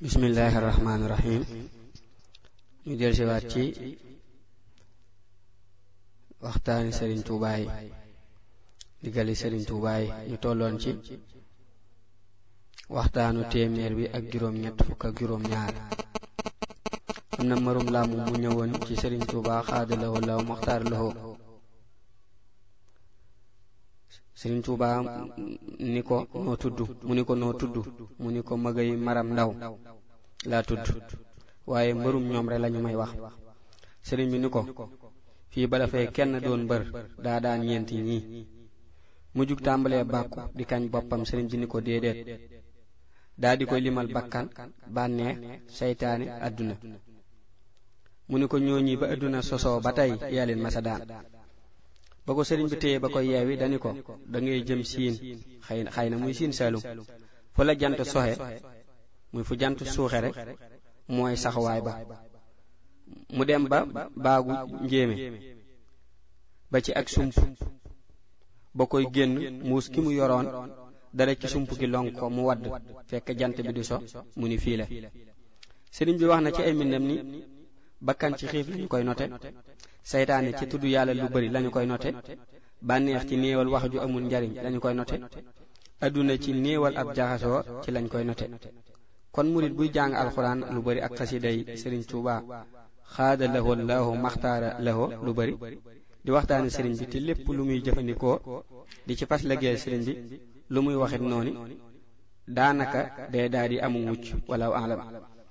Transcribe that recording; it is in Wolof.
bismillahi rahmaani rahim ñu del siwaat ci waxtaani sëriñ tuubaa yi diggali sëriñ tuubaa yi ñu tolloon ci waxtaanu téeméer bi ak juróom ñett fukk ak juróom ñaar am na marum laamu mu ñëwoon ci sëriñ tuubaa xaadalawoo law maxtaar lawoo sëriñ tuubaa ni ko noo tudd mu ni ko noo tudd mu ni ko magay maram ndaw laa tudd waaye mbërum ñoom rek lañu may wax sëriñ bi ni ko fii ba dafay kenn doon mbër daa daan ñeenti ñii mu jug tàmbalee bàkku di kañ boppam sëriñ bi ni ko déedéet daa di koy limal bakkan bànneex seytaane àdduna mu ni ko ñooñi ba àdduna sosoo ba tey yaa leen masa daan ba ko sëriñ bi téye ba ko yeewi dani ko da ngay jëm siin xëy xëy na muy siin saalum fu la jant soxe muy fu jant suuxe rek mooy saxawaay ba mu dem ba baagu njéeme ba ci ak sump ba koy génn muus ki mu yoroon dara ci sump gi lonk ko mu wadd fekk jant bi di so mu ni fii la sëriñ bi wax na ci ay mbindam ni bakkan ci xiif lañu koy note seytaane ci tudd yàlla lu bari lañu koy note bànneex ci néewal wax ju amul njariñ lañu koy note adduna ci néewal ab jaxasoo ci lañ koy note kon murit buy jàng alxuraan lu bari ak xasiday sëriñ Tuubaa xaada lahoo laahu maxtaara lahoo lu bari di waxtaane sëriñ bi te lépp lu muy jëfandikoo di ci fas liggéeyal sëriñ bi lu muy waxit noonu daanaka day daal di amu mucc wala alam